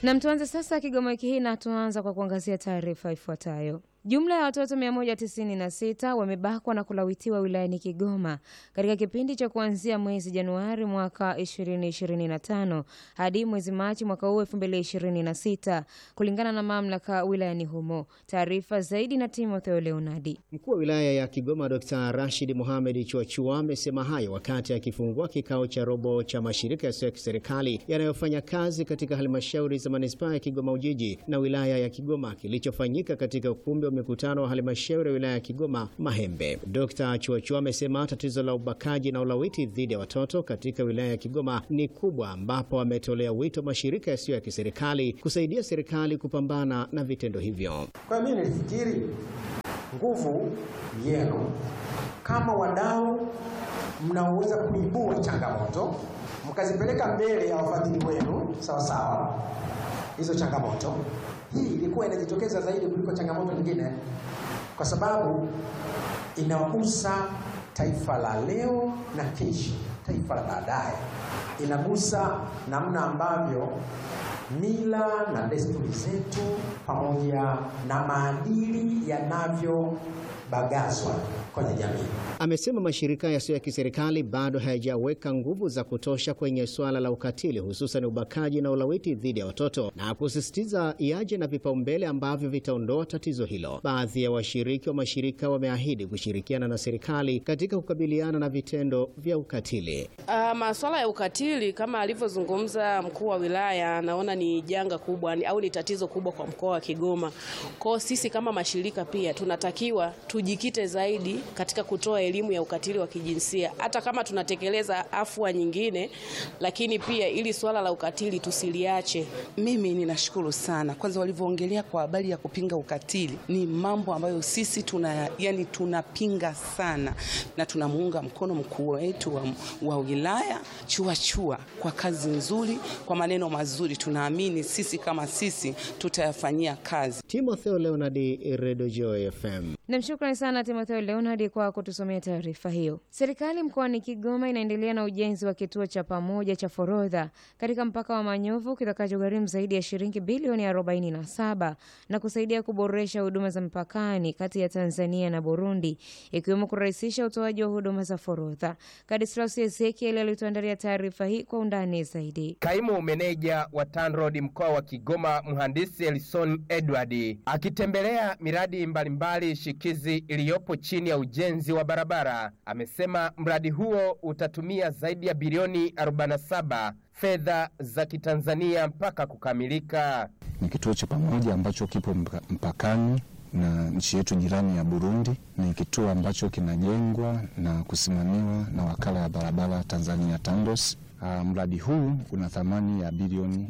Na mtuanze sasa Kigoma wiki hii na tuanza kwa kuangazia taarifa ifuatayo. Jumla ya watoto 196 wamebakwa na kulawitiwa wilayani Kigoma katika kipindi cha kuanzia mwezi Januari mwaka 2025 hadi mwezi Machi mwaka huu 2026 kulingana na mamlaka wilayani humo. Taarifa zaidi na Timotheo Leonardi. Mkuu wa wilaya ya Kigoma Dr. Rashid Mohamed Chuachua amesema hayo wakati akifungua kikao cha robo cha mashirika yasiyo ya kiserikali yanayofanya kazi katika halmashauri za manispaa ya Kigoma Ujiji na wilaya ya Kigoma kilichofanyika katika ukumbi wa mikutano wa halmashauri ya wilaya ya Kigoma Mahembe. Dr. Chuachua amesema tatizo la ubakaji na ulawiti dhidi ya watoto katika wilaya ya Kigoma ni kubwa, ambapo ametolea wito mashirika yasiyo ya kiserikali kusaidia serikali kupambana na vitendo hivyo. Kwa hiyo mimi nilifikiri nguvu yenu kama wadau mnaoweza kuibua changamoto mkazipeleka mbele ya wafadhili wenu sawa sawa, hizo changamoto, hii ilikuwa inajitokeza zaidi kuliko changamoto nyingine, kwa sababu inagusa taifa la leo na kesho, taifa la baadaye, inagusa namna ambavyo mila na desturi zetu pamoja na maadili yanavyobagazwa kwenye jamii. Amesema mashirika yasiyo ya kiserikali bado hayajaweka nguvu za kutosha kwenye suala la ukatili, hususan ubakaji na ulawiti dhidi ya watoto, na kusisitiza yaje na vipaumbele ambavyo vitaondoa tatizo hilo. Baadhi ya washiriki wa mashirika wameahidi kushirikiana na serikali katika kukabiliana na vitendo vya ukatili. Uh, masuala ya ukatili kama alivyozungumza mkuu wa wilaya, naona ni janga kubwa ni, au ni tatizo kubwa kwa mkoa wa Kigoma. Kwa sisi kama mashirika pia tunatakiwa tujikite zaidi katika kutoa elimu ya ukatili wa kijinsia, hata kama tunatekeleza afua nyingine, lakini pia ili swala la ukatili tusiliache. Mimi ninashukuru sana kwanza, walivyoongelea kwa habari ya kupinga ukatili, ni mambo ambayo sisi tuna yani tunapinga sana, na tunamuunga mkono mkuu wetu wa, wa wilaya Chuachua kwa kazi nzuri, kwa maneno mazuri. Tunaamini sisi kama sisi tutayafanyia kazi. Timotheo Leonard, Radio Joy FM. Namshukrani sana Timotheo Leonard kwa kutusomea taarifa hiyo. Serikali mkoani Kigoma inaendelea na ujenzi wa kituo cha pamoja cha forodha katika mpaka wa Manyovu kitakachogharimu zaidi ya shilingi bilioni 47 na kusaidia kuboresha huduma za mpakani kati ya Tanzania na Burundi, ikiwemo kurahisisha utoaji wa huduma za forodha. Kadislaus Ezekiel alituandalia taarifa hii kwa undani zaidi. Kaimu meneja wa TANROADS mkoa wa Kigoma, mhandisi Elson Edward akitembelea miradi mbalimbali shikizi iliyopo chini ya ujenzi wa barabara, amesema mradi huo utatumia zaidi ya bilioni 47 fedha za Kitanzania mpaka kukamilika. Ni kituo cha pamoja ambacho kipo mpakani na nchi yetu jirani ya Burundi. Ni kituo ambacho kinajengwa na kusimamiwa na wakala ya barabara Tanzania TANROADS. Uh, mradi huu una thamani ya bilioni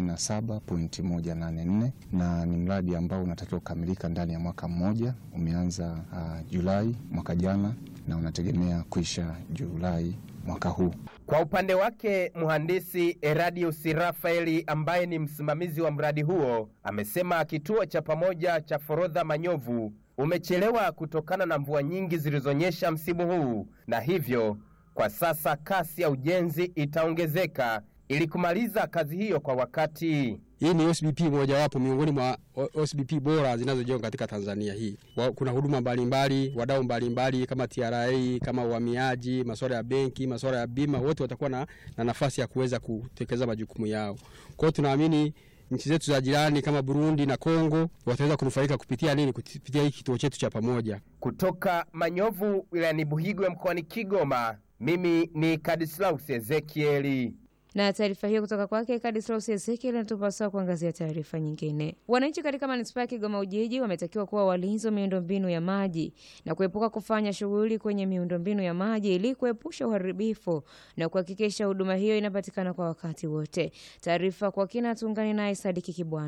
47.184 na ni mradi ambao unatakiwa kukamilika ndani ya mwaka mmoja. Umeanza uh, Julai mwaka jana na unategemea kuisha Julai mwaka huu. Kwa upande wake mhandisi Eradius Rafaeli ambaye ni msimamizi wa mradi huo amesema kituo cha pamoja cha forodha Manyovu umechelewa kutokana na mvua nyingi zilizonyesha msimu huu na hivyo kwa sasa kasi ya ujenzi itaongezeka ili kumaliza kazi hiyo kwa wakati. Hii ni OSBP mojawapo miongoni mwa OSBP bora zinazojengwa katika Tanzania hii. Kuna huduma mbalimbali, wadau mbalimbali kama TRA, kama uhamiaji, masuala ya benki, masuala ya bima, wote watakuwa na, na nafasi ya kuweza kutekeleza majukumu yao. Kwa hiyo tunaamini nchi zetu za jirani kama Burundi na Kongo wataweza kunufaika kupitia nini? Kupitia hiki kituo chetu cha pamoja. Kutoka Manyovu wilayani Buhigwe mkoani Kigoma, mimi ni Kadislaus Ezekieli. Na taarifa hiyo kutoka kwake Kadislaus Ezekiel inatupasa kuangazia taarifa nyingine. Wananchi katika manispaa ya Kigoma Ujiji wametakiwa kuwa walinzi wa miundombinu ya maji na kuepuka kufanya shughuli kwenye miundombinu ya maji ili kuepusha uharibifu na kuhakikisha huduma hiyo inapatikana kwa wakati wote. Taarifa kwa kina, tuungane naye Sadiki Kibwana.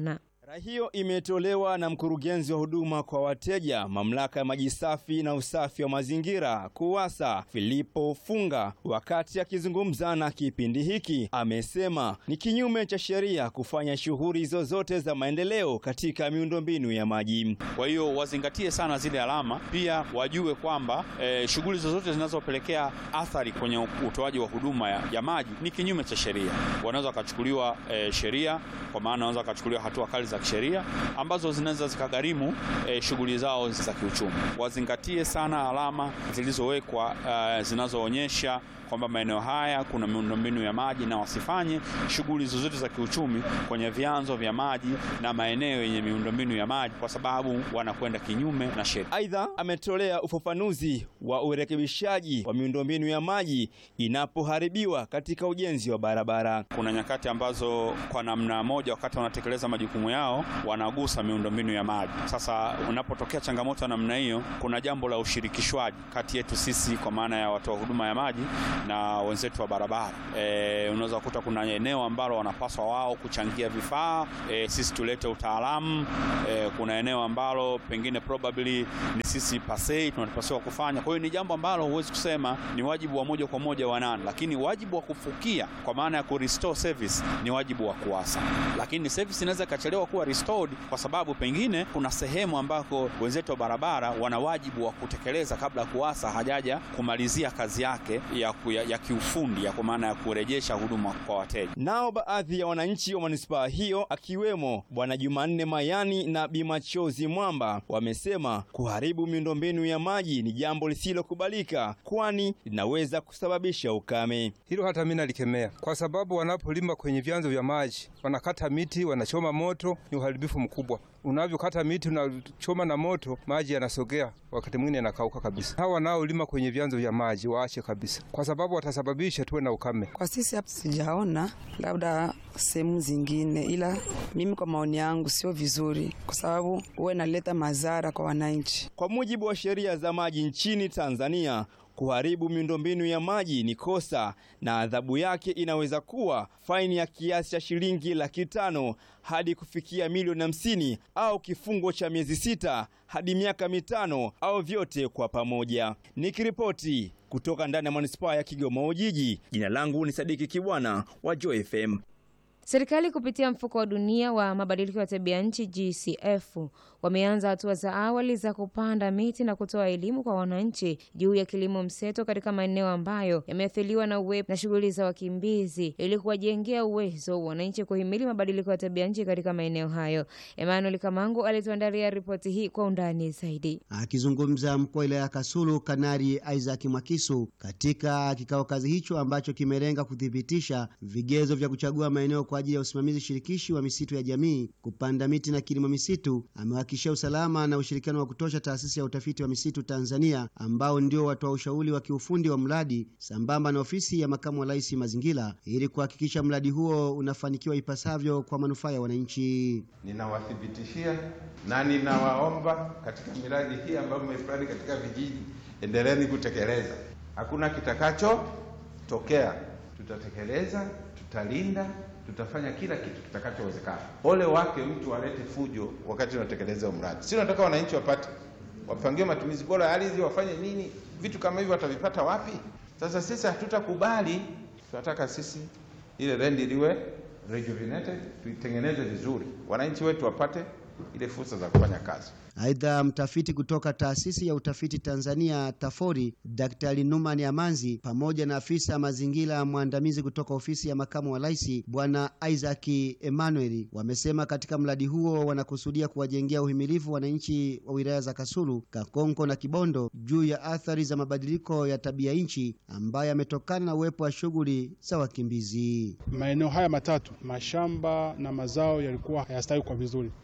Rai hiyo imetolewa na mkurugenzi wa huduma kwa wateja mamlaka ya maji safi na usafi wa mazingira KUWASA Filipo Funga wakati akizungumza na kipindi hiki. Amesema ni kinyume cha sheria kufanya shughuli zozote za maendeleo katika miundombinu ya maji. Kwa hiyo wazingatie sana zile alama, pia wajue kwamba eh, shughuli zozote zinazopelekea athari kwenye utoaji wa huduma ya, ya maji ni kinyume cha sheria. Wanaweza wakachukuliwa eh, sheria, kwa maana wanaweza wakachukuliwa hatua kali za kisheria ambazo zinaweza zikagharimu eh, shughuli zao za kiuchumi. Wazingatie sana alama zilizowekwa eh, zinazoonyesha kwamba maeneo haya kuna miundombinu ya maji na wasifanye shughuli zozote za kiuchumi kwenye vyanzo vya maji na maeneo yenye miundombinu ya maji kwa sababu wanakwenda kinyume na sheria. Aidha, ametolea ufafanuzi wa urekebishaji wa miundombinu ya maji inapoharibiwa katika ujenzi wa barabara. Kuna nyakati ambazo kwa namna moja, wakati wanatekeleza majukumu yao, wanagusa miundombinu ya maji. Sasa unapotokea changamoto ya namna hiyo, kuna jambo la ushirikishwaji kati yetu sisi, kwa maana ya watoa huduma ya maji na wenzetu wa barabara. E, unaweza kukuta kuna eneo ambalo wanapaswa wao kuchangia vifaa e, sisi tulete utaalamu e, kuna eneo ambalo pengine probably ni sisi pasei tunapaswa kufanya. Kwa hiyo ni jambo ambalo huwezi kusema ni wajibu wa moja kwa moja wa nani, lakini wajibu wa kufukia kwa maana ya ku restore service ni wajibu wa KUWASA, lakini service inaweza ikachelewa kuwa restored kwa sababu pengine kuna sehemu ambako wenzetu wa barabara wana wajibu wa kutekeleza kabla KUWASA hajaja kumalizia kazi yake ya, ku, ya, ya kiufundi ya kwa maana ya kurejesha huduma kwa wateja. Nao baadhi ya wananchi wa manispaa hiyo akiwemo Bwana Jumanne Mayani na Bimachozi Mwamba wamesema kuharibu miundombinu ya maji ni jambo lisilokubalika, kwani linaweza kusababisha ukame. Hilo hata mimi nalikemea, kwa sababu wanapolima kwenye vyanzo vya maji wanakata miti, wanachoma moto, ni uharibifu mkubwa. Unavyokata miti unachoma na moto, maji yanasogea, wakati mwingine yanakauka kabisa. Hawa wanaolima kwenye vyanzo vya maji waache kabisa, kwa sababu watasababisha tuwe na ukame. Kwa sisi hapa sijaona, labda sehemu zingine, ila mimi kwa maoni yangu sio vizuri, kwa sababu huwa inaleta madhara kwa wananchi. Kwa mujibu wa sheria za maji nchini Tanzania, kuharibu miundombinu ya maji ni kosa na adhabu yake inaweza kuwa faini ya kiasi cha shilingi laki tano hadi kufikia milioni hamsini au kifungo cha miezi sita hadi miaka mitano au vyote kwa pamoja. Nikiripoti kutoka ndani ya manispaa ya Kigoma Ujiji, jina langu ni Sadiki Kibwana wa Joy FM. Serikali kupitia mfuko wa dunia wa mabadiliko ya tabia nchi GCF wameanza hatua za awali za kupanda miti na kutoa elimu kwa wananchi juu ya kilimo mseto katika maeneo ambayo yameathiriwa na uwepo na shughuli za wakimbizi ili kuwajengea uwezo wananchi kuhimili mabadiliko ya tabia nchi katika maeneo hayo. Emmanuel Kamangu alituandalia ripoti hii kwa undani zaidi. Akizungumza mkuu wa wilaya ya Kasulu, Kanari Isaac Mwakisu katika kikao kazi hicho ambacho kimelenga kuthibitisha vigezo vya kuchagua maeneo kwa ajili ya usimamizi shirikishi wa misitu ya jamii, kupanda miti na kilimo misitu, amewahakikishia usalama na ushirikiano wa kutosha taasisi ya utafiti wa misitu Tanzania, ambao ndio watoa ushauri wa kiufundi wa mradi sambamba na ofisi ya makamu wa rais mazingira, ili kuhakikisha mradi huo unafanikiwa ipasavyo kwa manufaa ya wananchi. Ninawathibitishia na ninawaomba katika miradi hii ambayo mmeifanya katika vijiji, endeleeni kutekeleza. Hakuna kitakachotokea, tutatekeleza, tutalinda tutafanya kila kitu kitakachowezekana. Ole wake mtu alete fujo wakati unatekeleza mradi. Si nataka wananchi wapate, wapangiwe matumizi bora ya ardhi, wafanye nini, vitu kama hivyo watavipata wapi? Sasa sisi hatutakubali. Tunataka sisi ile rendi liwe rejuvenated, tuitengeneze vizuri, wananchi wetu wapate ile fursa za kufanya kazi. Aidha, mtafiti kutoka taasisi ya utafiti Tanzania TAFORI Daktari Numan Amanzi pamoja na afisa mazingira mwandamizi kutoka ofisi ya makamu wa rais Bwana Isaac Emmanuel wamesema katika mradi huo wanakusudia kuwajengea uhimilivu wananchi wa wilaya za Kasulu, Kakonko na Kibondo juu ya athari za mabadiliko ya tabia nchi ambayo yametokana na uwepo wa shughuli za wakimbizi. Maeneo haya matatu, mashamba na mazao yalikuwa hayastawi kwa vizuri. Mradi huu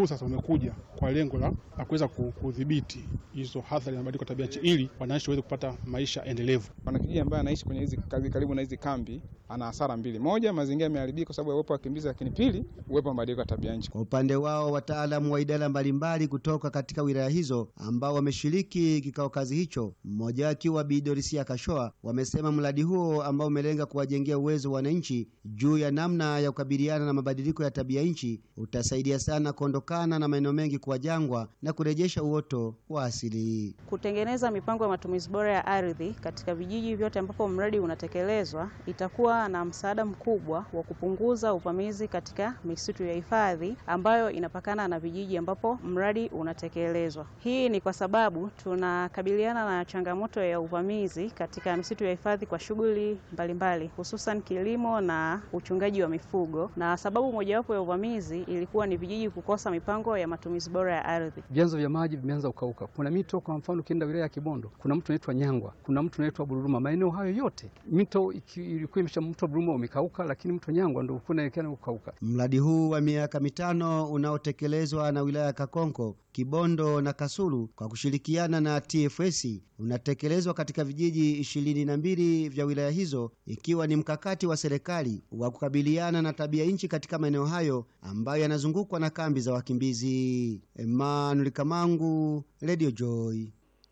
sasa umekuja kwa lengo la la kuweza ku- kudhibiti hizo athari za mabadiliko ya tabia nchi ili wananchi waweze kupata maisha endelevu. Mwanakijiji ambaye anaishi kwenye hizi kazi karibu na hizi kambi ana hasara mbili: moja, mazingira yameharibika kwa sababu ya uwepo wa wakimbizi, lakini pili, uwepo wa mabadiliko ya tabia nchi. Kwa upande wao wataalamu wa idara mbalimbali kutoka katika wilaya hizo ambao wameshiriki kikao kazi hicho, mmoja akiwa Bi Dorisia Kashoa, wamesema mradi huo ambao umelenga kuwajengea uwezo wananchi juu ya namna ya kukabiliana na mabadiliko ya tabia nchi utasaidia sana kuondokana na maeneo mengi kuwa jangwa na kurejesha uoto wa asili. Kutengeneza mipango ya matumizi bora ya ardhi katika vijiji vyote ambapo mradi unatekelezwa itakuwa na msaada mkubwa wa kupunguza uvamizi katika misitu ya hifadhi ambayo inapakana na vijiji ambapo mradi unatekelezwa. Hii ni kwa sababu tunakabiliana na changamoto ya uvamizi katika misitu ya hifadhi kwa shughuli mbalimbali, hususan kilimo na uchungaji wa mifugo, na sababu mojawapo ya uvamizi ilikuwa ni vijiji kukosa mipango ya matumizi bora ya ardhi. Vyanzo vya maji vimeanza kukauka. Kuna mito, kwa mfano, ukienda wilaya ya Kibondo kuna mto unaitwa Nyangwa, kuna mto unaitwa Bururuma. Maeneo hayo yote mito iki- ilikuwa imesha, mto Bururuma umekauka, lakini mto Nyangwa ndio ulikuwa unaelekea kukauka. Mradi huu wa miaka mitano unaotekelezwa na wilaya ya Kakonko, Kibondo na Kasulu kwa kushirikiana na TFS unatekelezwa katika vijiji ishirini na mbili vya wilaya hizo, ikiwa ni mkakati wa serikali wa kukabiliana na tabia nchi katika maeneo hayo ambayo yanazungukwa na kambi za wakimbizi. Emmanuel Kamangu, Radio Joy.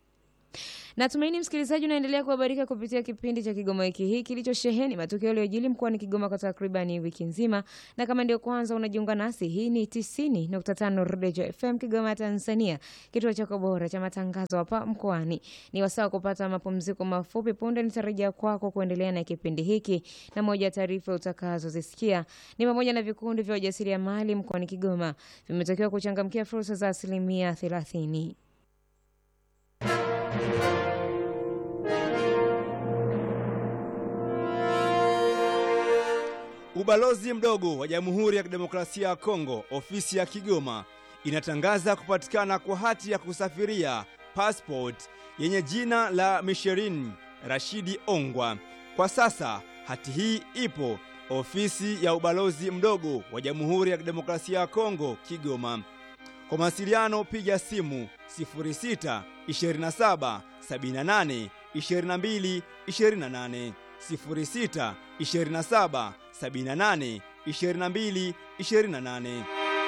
Natumaini msikilizaji unaendelea kuhabarika kupitia kipindi cha Kigoma wiki hii kilichosheheni matukio yaliyojili mkoani Kigoma kwa takribani wiki nzima, na kama ndio kwanza unajiunga nasi, hii ni 90.5 Redio FM Kigoma, Tanzania, kituo chako bora cha matangazo hapa mkoani. Ni wasaa wa kupata mapumziko mafupi. Punde nitarejea kwako kuendelea na kipindi hiki, na moja ya taarifa utakazozisikia ni pamoja na vikundi vya wajasiriamali mkoani Kigoma vimetakiwa kuchangamkia fursa za asilimia 30. Ubalozi mdogo wa Jamhuri ya Kidemokrasia ya Kongo, ofisi ya Kigoma, inatangaza kupatikana kwa hati ya kusafiria passport yenye jina la Misherin Rashidi Ongwa. Kwa sasa hati hii ipo ofisi ya ubalozi mdogo wa Jamhuri ya Kidemokrasia ya Kongo, Kigoma. Kwa mawasiliano piga simu 06 27 78 22 28 06 27 78 22 28.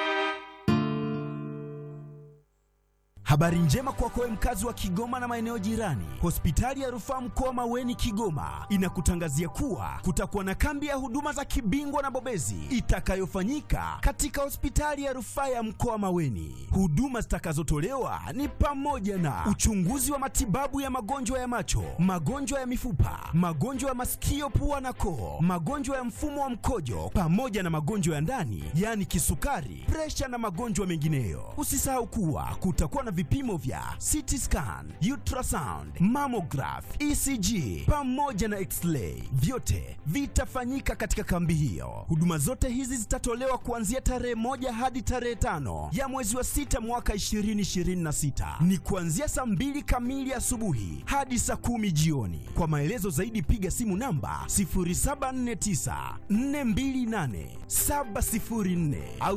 Habari njema kwako wewe mkazi wa Kigoma na maeneo jirani. Hospitali ya Rufaa Mkoa Maweni Kigoma inakutangazia kuwa kutakuwa na kambi ya huduma za kibingwa na bobezi itakayofanyika katika hospitali ya Rufaa ya Mkoa Maweni. Huduma zitakazotolewa ni pamoja na uchunguzi wa matibabu ya magonjwa ya macho, magonjwa ya mifupa, magonjwa ya masikio, pua na koo, magonjwa ya mfumo wa mkojo pamoja na magonjwa ya ndani, yaani kisukari, presha na magonjwa mengineyo. Usisahau kuwa kutakuwa na vipimo vya CT scan, ultrasound, mammograph, ECG pamoja na x-ray. Vyote vitafanyika katika kambi hiyo. Huduma zote hizi zitatolewa kuanzia tarehe moja hadi tarehe tano ya mwezi wa sita mwaka 2026. Ni kuanzia saa mbili kamili asubuhi hadi saa kumi jioni. Kwa maelezo zaidi piga simu namba 0749 428 704 au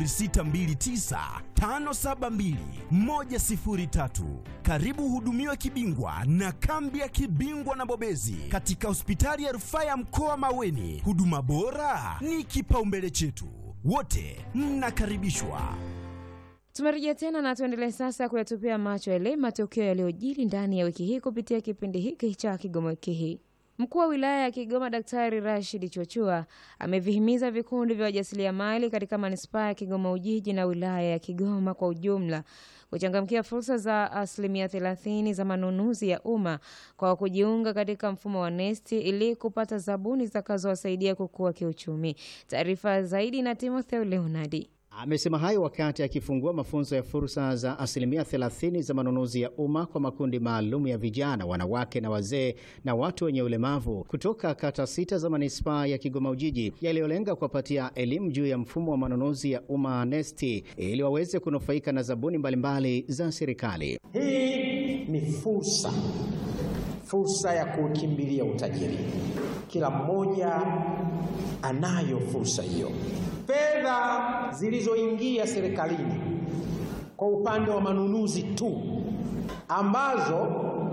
0629 572 103. Karibu hudumiwe kibingwa na kambi ya kibingwa na bobezi katika hospitali ya rufaa ya mkoa Maweni. Huduma bora ni kipaumbele chetu, wote mnakaribishwa. Tumerejea tena na tuendelee sasa kuyatupia macho yale matukio yaliyojiri ndani ya wiki hii kupitia kipindi hiki cha Kigoma wiki hii. Mkuu wa wilaya ya Kigoma Daktari Rashid Chochua amevihimiza vikundi vya wajasiriamali katika manispaa ya Kigoma Ujiji na wilaya ya Kigoma kwa ujumla kuchangamkia fursa za asilimia thelathini za manunuzi ya umma kwa kujiunga katika mfumo wa NeST ili kupata zabuni zitakazowasaidia kukua kiuchumi. Taarifa zaidi na Timotheo Leonardi. Amesema hayo wakati akifungua mafunzo ya fursa za asilimia 30 za manunuzi ya umma kwa makundi maalum ya vijana, wanawake na wazee na watu wenye ulemavu kutoka kata sita za manispaa ya Kigoma Ujiji, yaliyolenga kuwapatia elimu juu ya mfumo wa manunuzi ya umma NeST ili waweze kunufaika na zabuni mbalimbali za serikali. Hii ni fursa, fursa ya kukimbilia utajiri. kila mmoja anayo fursa hiyo. Fedha zilizoingia serikalini kwa upande wa manunuzi tu ambazo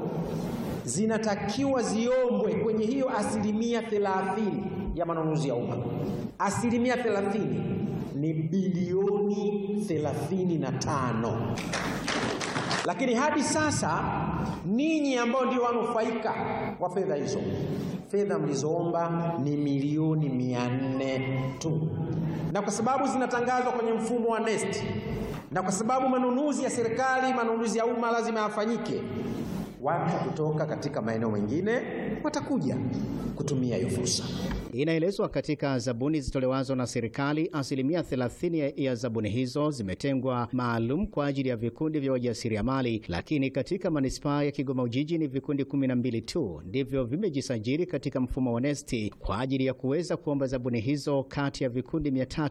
zinatakiwa ziombwe kwenye hiyo asilimia thelathini ya manunuzi ya umma. Asilimia thelathini ni bilioni thelathini na tano lakini hadi sasa ninyi ambao ndio wanufaika wa fedha hizo, fedha mlizoomba ni milioni mia nne tu, na kwa sababu zinatangazwa kwenye mfumo wa NeST na kwa sababu manunuzi ya serikali, manunuzi ya umma lazima yafanyike, watu kutoka katika maeneo mengine watakuja kutumia hiyo fursa. Inaelezwa katika zabuni zitolewazo na serikali, asilimia 30 ya zabuni hizo zimetengwa maalum kwa ajili ya vikundi vya wajasiriamali, lakini katika manispaa ya Kigoma Ujiji ni vikundi 12 tu ndivyo vimejisajili katika mfumo wa NeST kwa ajili ya kuweza kuomba zabuni hizo kati ya vikundi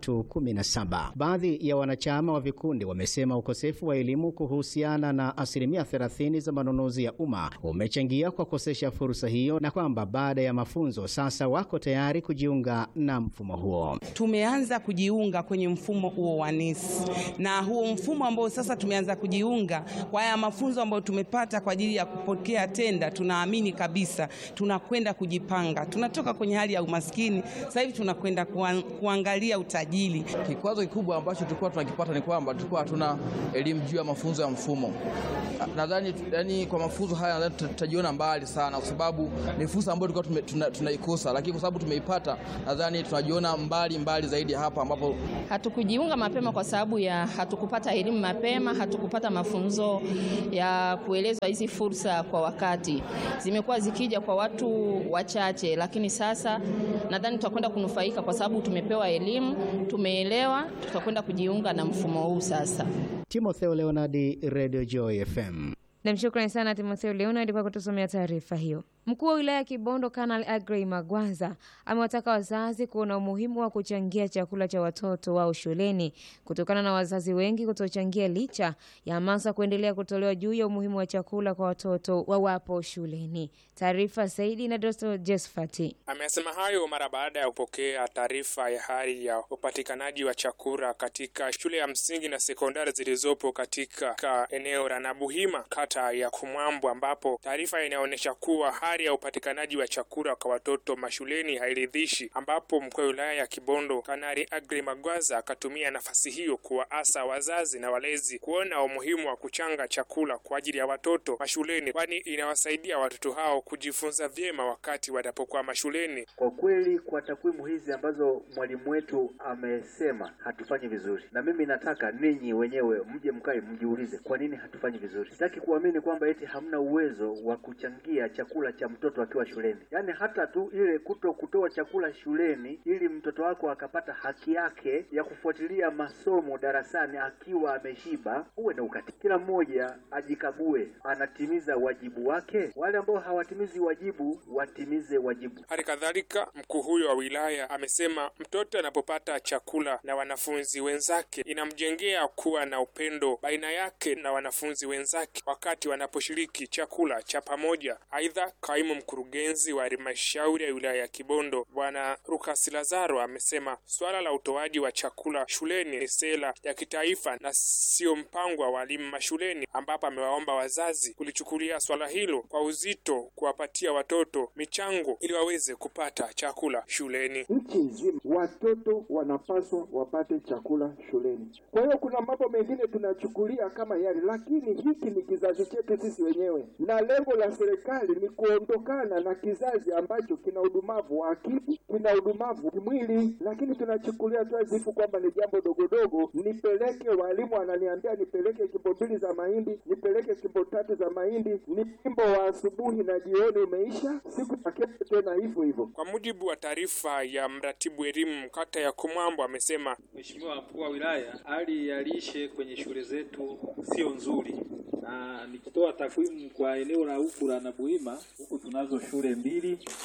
317. Baadhi ya wanachama wa vikundi wamesema ukosefu wa elimu kuhusiana na asilimia 30 za manunuzi ya umma umechangia kwa kukosesha fursa hiyo na kwamba baada ya mafunzo sasa wako tayari kujiunga na mfumo huo. Tumeanza kujiunga kwenye mfumo huo wa NeST na huo mfumo ambao sasa tumeanza kujiunga kwa haya mafunzo ambayo tumepata kwa ajili ya kupokea tenda, tunaamini kabisa tunakwenda kujipanga. Tunatoka kwenye hali ya umaskini, sasa hivi tunakwenda kuan, kuangalia utajiri. Kikwazo kikubwa ambacho tulikuwa tunakipata ni kwamba tulikuwa hatuna elimu juu ya mafunzo ya mfumo. Nadhani yani, kwa mafunzo haya nadhani tutajiona mbali sana, kwa sababu ni fursa ambayo tulikuwa tuna, tunaikosa, lakini kwa sababu tumeipata, nadhani tunajiona mbali mbali zaidi hapa ambapo hatukujiunga mapema kwa sababu ya hatukupata elimu mapema, hatukupata mafunzo ya kuelezwa hizi fursa kwa wakati. Zimekuwa zikija kwa watu wachache, lakini sasa nadhani tutakwenda kunufaika kwa sababu tumepewa elimu, tumeelewa, tutakwenda kujiunga na mfumo huu sasa. Timotheo Leonardi, Radio Joy FM. Namshukrani sana Timotheo Leonard kwa kutusomea taarifa hiyo. Mkuu wa wilaya ya Kibondo Kanali Agrey Magwanza amewataka wazazi kuona umuhimu wa kuchangia chakula cha watoto wao shuleni kutokana na wazazi wengi kutochangia licha ya hamasa kuendelea kutolewa juu ya umuhimu wa chakula kwa watoto wawapo shuleni. Taarifa zaidi na Dosto Josfati. Amesema hayo mara baada ya kupokea taarifa ya hali ya upatikanaji wa chakula katika shule ya msingi na sekondari zilizopo katika eneo la Nabuhima kata ya Kumwambo, ambapo taarifa inaonyesha kuwa hali ya upatikanaji wa chakula kwa watoto mashuleni hairidhishi, ambapo mkuu wa wilaya ya Kibondo Kanali Agri Magwaza akatumia nafasi hiyo kuwaasa wazazi na walezi kuona umuhimu wa kuchanga chakula kwa ajili ya watoto mashuleni, kwani inawasaidia watoto hao kujifunza vyema wakati wanapokuwa mashuleni. Kwa kweli, kwa takwimu hizi ambazo mwalimu wetu amesema hatufanyi vizuri, na mimi nataka ninyi wenyewe mje mkae mjiulize, kwa nini hatufanyi vizuri. Sitaki kuamini kwamba eti hamna uwezo wa kuchangia chakula cha mtoto akiwa shuleni. Yaani hata tu ile kuto kutoa chakula shuleni ili mtoto wako akapata haki yake ya kufuatilia masomo darasani akiwa ameshiba, uwe na ukati. Kila mmoja ajikague, anatimiza wajibu wake. Wale ambao hawatimizi wajibu watimize wajibu. Hali kadhalika, mkuu huyo wa wilaya amesema mtoto anapopata chakula na wanafunzi wenzake inamjengea kuwa na upendo baina yake na wanafunzi wenzake wakati wanaposhiriki chakula cha pamoja. Aidha, kaimu mkurugenzi wa halmashauri ya wilaya ya Kibondo Bwana Lukas Lazaro amesema suala la utoaji wa chakula shuleni ni sera ya kitaifa na sio mpango wa walimu mashuleni, ambapo amewaomba wazazi kulichukulia swala hilo kwa uzito, kuwapatia watoto michango ili waweze kupata chakula shuleni. Nchi nzima watoto wanapaswa wapate chakula shuleni. Kwa hiyo kuna mambo mengine tunachukulia kama yale, lakini hiki ni kizazi chetu sisi wenyewe, na lengo la serikali ni kuondokana na kizazi ambacho kina udumavu wa akili, kina udumavu kimwili, lakini tunachukulia tu azifu kwamba ni jambo dogodogo. Nipeleke, walimu wananiambia nipeleke kimbo mbili za mahindi, nipeleke kimbo tatu za mahindi, ni kimbo wa asubuhi na jioni umeisha, siku ya kesho tena hivyo hivyo. Kwa mujibu wa taarifa ya mratibu elimu kata ya Kumwambo, amesema Mheshimiwa mkuu wa wilaya, hali ya lishe kwenye shule zetu sio nzuri, na nikitoa takwimu kwa eneo la huku la Nabuhima, huku tunazo shule mbili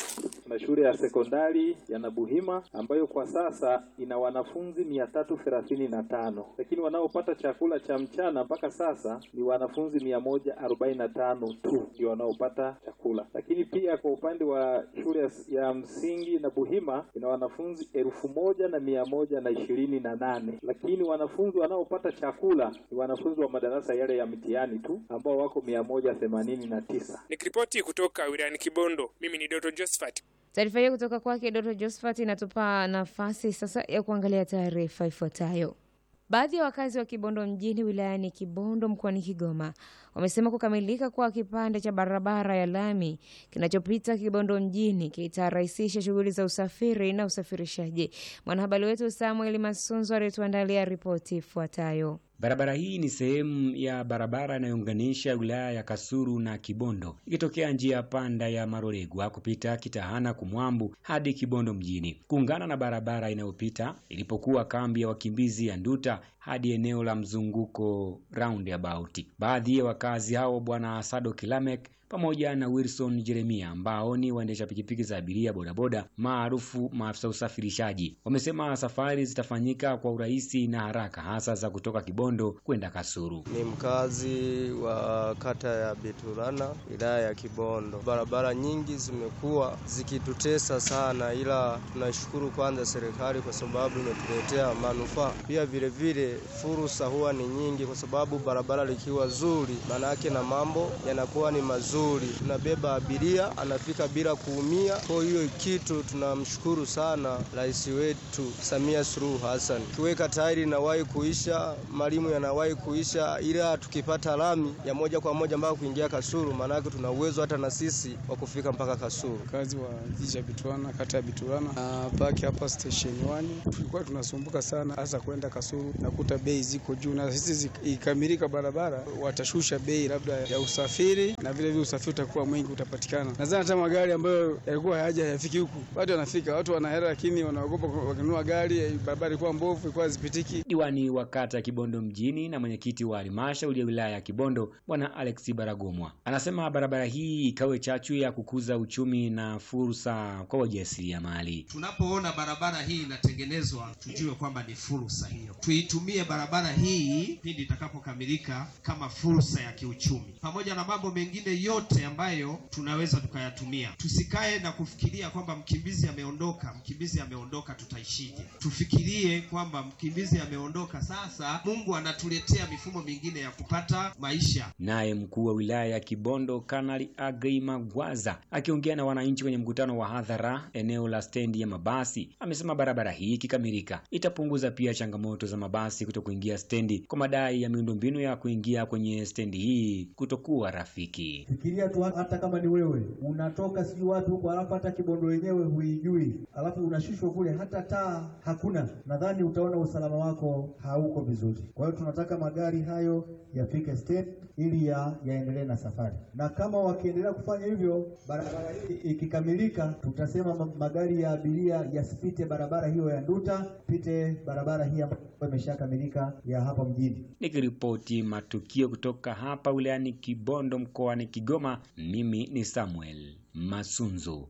Kuna shule ya sekondari ya Nabuhima ambayo kwa sasa ina wanafunzi mia tatu thelathini na tano lakini wanaopata chakula cha mchana mpaka sasa ni wanafunzi mia moja arobaini na tano tu ndio wanaopata chakula. Lakini pia kwa upande wa shule ya- ya msingi Nabuhima ina wanafunzi elfu moja na mia moja na ishirini na nane lakini wanafunzi wanaopata chakula ni wanafunzi wa madarasa yale ya mtihani tu ambao wako mia moja themanini na tisa. Nikiripoti kutoka wilayani Kibondo, mimi ni Doto Josephat. Taarifa hiyo kutoka kwake Doto Josephat inatupa nafasi sasa ya kuangalia taarifa ifuatayo. Baadhi ya wakazi wa Kibondo mjini wilayani Kibondo mkoani Kigoma wamesema kukamilika kwa kipande cha barabara ya lami kinachopita Kibondo mjini kitarahisisha shughuli za usafiri na usafirishaji. Mwanahabari wetu Samuel Masunzo alituandalia ripoti ifuatayo. Barabara hii ni sehemu ya barabara inayounganisha wilaya ya Kasulu na Kibondo ikitokea njia panda ya Maroregwa kupita Kitahana Kumwambu hadi Kibondo mjini kuungana na barabara inayopita ilipokuwa kambi ya wakimbizi ya Nduta hadi eneo la mzunguko roundabout. Baadhi ya wakazi hao Bwana Sado Kilamek pamoja na Wilson Jeremia ambao ni waendesha pikipiki za abiria bodaboda maarufu maafisa usafirishaji wamesema safari zitafanyika kwa urahisi na haraka hasa za kutoka Kibondo kwenda Kasulu. Ni mkazi wa kata ya Biturana wilaya ya Kibondo. Barabara nyingi zimekuwa zikitutesa sana, ila tunashukuru kwanza serikali kwa sababu imetuletea manufaa. Pia vile vile fursa huwa ni nyingi, kwa sababu barabara likiwa zuri, maana yake na mambo yanakuwa ni mazuri. Tunabeba abiria anafika bila kuumia. Kwa hiyo kitu tunamshukuru sana rais wetu Samia Suluhu Hassan. Kiweka tairi inawahi kuisha, malimu yanawahi kuisha, ila tukipata lami ya moja kwa moja mpaka kuingia Kasulu, maanake tuna uwezo hata na sisi wa kufika mpaka Kasulu. Kazi wa jiji cha Biturana, kata ya Biturana na paki hapa station 1 tulikuwa tunasumbuka sana, hasa kwenda Kasulu, nakuta bei ziko juu, na sisi zi- ikamilika barabara watashusha bei labda ya usafiri, na vile vile usafiri utakuwa mwingi utapatikana. Nadhani hata magari ambayo yalikuwa hayaja hayafiki huku, watu wanafika, watu wana hela, lakini wanaogopa wakinunua gari, barabara ilikuwa mbovu, ilikuwa hazipitiki. Diwani wa kata ya Kibondo mjini na mwenyekiti wa halmashauri ya wilaya ya Kibondo Bwana Alex Baragomwa anasema barabara hii ikawe chachu ya kukuza uchumi na fursa kwa wajasiriamali. Tunapoona barabara hii inatengenezwa, tujue kwamba ni fursa hiyo. Tuitumie barabara hii pindi itakapokamilika kama fursa ya kiuchumi, pamoja na mambo mengine yote ambayo tunaweza tukayatumia. Tusikae na kufikiria kwamba mkimbizi ameondoka, mkimbizi ameondoka, tutaishije? Tufikirie kwamba mkimbizi ameondoka, sasa Mungu anatuletea mifumo mingine ya kupata maisha. Naye mkuu wa wilaya ya Kibondo Kanali Agrey Magwaza akiongea na wananchi kwenye mkutano wa hadhara eneo la stendi ya mabasi amesema barabara hii ikikamilika itapunguza pia changamoto za mabasi kuto kuingia stendi kwa madai ya miundombinu ya kuingia kwenye stendi hii kutokuwa rafiki. Fikiria tu hata kama ni wewe unatoka sijui wapi huko, alafu hata Kibondo wenyewe huijui, alafu unashushwa kule, hata taa hakuna. Nadhani utaona usalama wako hauko vizuri. Kwa hiyo tunataka magari hayo yafike stendi ili ya, yaendelee na safari, na kama wakiendelea kufanya hivyo, barabara hii ikikamilika, tutasema ma- magari ya abiria yasipite barabara hiyo ya Nduta, pite barabara hii ambayo imeshakamilika ya hapa mjini. Nikiripoti matukio kutoka hapa wilayani Kibondo mkoani Kigoma, mimi ni Samuel Masunzu.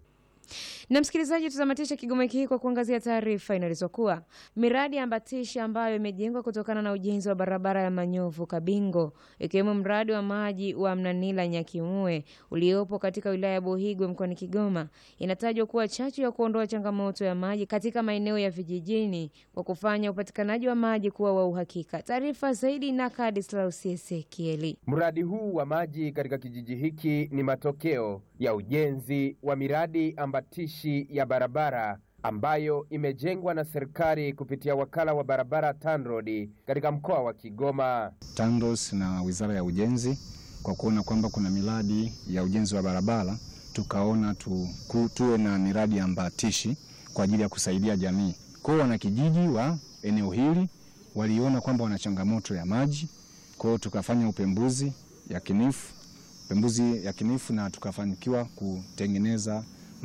Na msikilizaji, tutamatisha Kigoma wiki hii kwa kuangazia taarifa inaelezwa kuwa miradi ya ambatishi ambayo imejengwa kutokana na ujenzi wa barabara ya Manyovu Kabingo, ikiwemo mradi wa maji wa Mnanila Nyakimue uliopo katika wilaya ya Buhigwe mkoani Kigoma, inatajwa kuwa chachu ya kuondoa changamoto ya maji katika maeneo ya vijijini kwa kufanya upatikanaji wa maji kuwa wa uhakika. Taarifa zaidi na Kadislaus Ezekieli. Mradi huu wa maji katika kijiji hiki ni matokeo ya ujenzi wa miradi ambatishi ya barabara ambayo imejengwa na serikali kupitia wakala wa barabara TANROADS katika mkoa wa Kigoma. TANROADS na Wizara ya Ujenzi kwa kuona kwamba kuna miradi ya ujenzi wa barabara, tukaona tu, ku, tuwe na miradi ambatishi kwa ajili ya kusaidia jamii. Kwa hiyo wanakijiji wa eneo hili waliona kwamba wana changamoto ya maji, kwa hiyo tukafanya upembuzi yakinifu upembuzi yakinifu na tukafanikiwa kutengeneza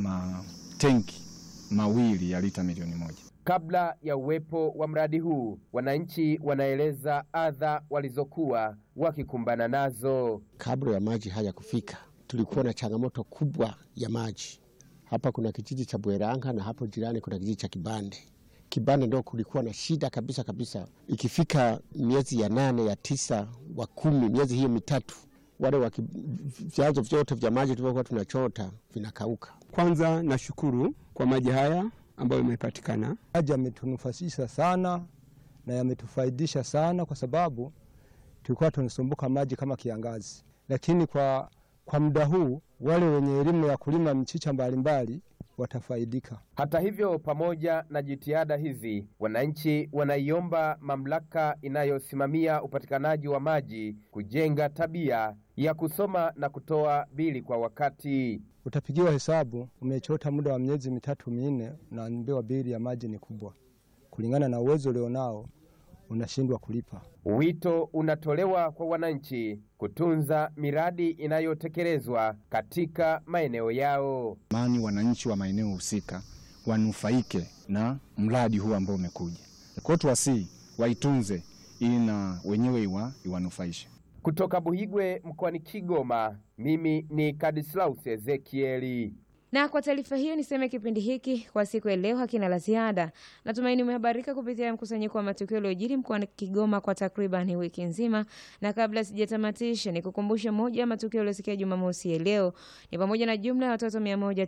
matenki mawili ya lita milioni moja. Kabla ya uwepo wa mradi huu, wananchi wanaeleza adha walizokuwa wakikumbana nazo. Kabla ya maji haya kufika, tulikuwa na changamoto kubwa ya maji, Hapa kuna kijiji cha Bweranga na hapo jirani kuna kijiji cha Kibande. Kibande ndo kulikuwa na shida kabisa kabisa, ikifika miezi ya nane ya tisa wa kumi, miezi hiyo mitatu, wale waki, vyanzo vyote vya maji tulivyokuwa tunachota vinakauka. Kwanza nashukuru kwa maji haya ambayo yamepatikana. Maji yametunufasisha sana na yametufaidisha sana, kwa sababu tulikuwa tunasumbuka maji kama kiangazi, lakini kwa, kwa muda huu wale wenye elimu ya kulima mchicha mbalimbali watafaidika. Hata hivyo, pamoja na jitihada hizi, wananchi wanaiomba mamlaka inayosimamia upatikanaji wa maji kujenga tabia ya kusoma na kutoa bili kwa wakati. Utapigiwa hesabu, umechota muda wa miezi mitatu minne, unaambiwa bili ya maji ni kubwa, kulingana na uwezo ulionao unashindwa kulipa. Wito unatolewa kwa wananchi kutunza miradi inayotekelezwa katika maeneo yao. Mani wananchi wa maeneo husika wanufaike na mradi huu ambao umekuja. Kwa hiyo tuwasii waitunze ili na wenyewe iwa, iwanufaishe. Kutoka Buhigwe mkoani Kigoma, mimi ni Kadislaus Ezekieli. Na kwa taarifa hiyo niseme kipindi hiki kwa siku ya leo hakina la ziada. Natumaini umehabarika kupitia mkusanyiko wa matukio yaliyojiri mkoani Kigoma kwa takriban wiki nzima, na kabla sijatamatisha, nikukumbusha moja ya matukio yaliyosikia Jumamosi ya leo ni pamoja na jumla ya watoto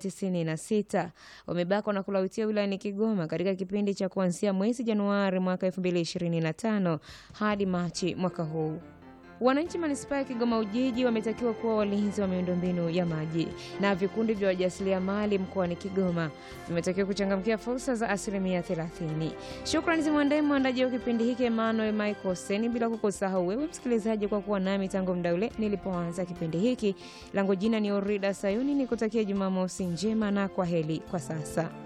196 wamebakwa na kulawitiwa wilayani Kigoma katika kipindi cha kuanzia mwezi Januari mwaka 2025 hadi Machi mwaka huu. Wananchi manispaa ya Kigoma Ujiji wametakiwa kuwa walinzi wa miundombinu ya maji, na vikundi vya wajasiriamali mkoani Kigoma vimetakiwa kuchangamkia fursa za asilimia 30. Shukrani zimwendee mwandaji wa kipindi hiki Emmanuel Michael Seni, bila kukusahau wewe msikilizaji kwa kuwa nami tangu muda ule nilipoanza kipindi hiki. Langu jina ni Orida Sayuni, nikutakia Jumamosi njema na kwa heri kwa sasa.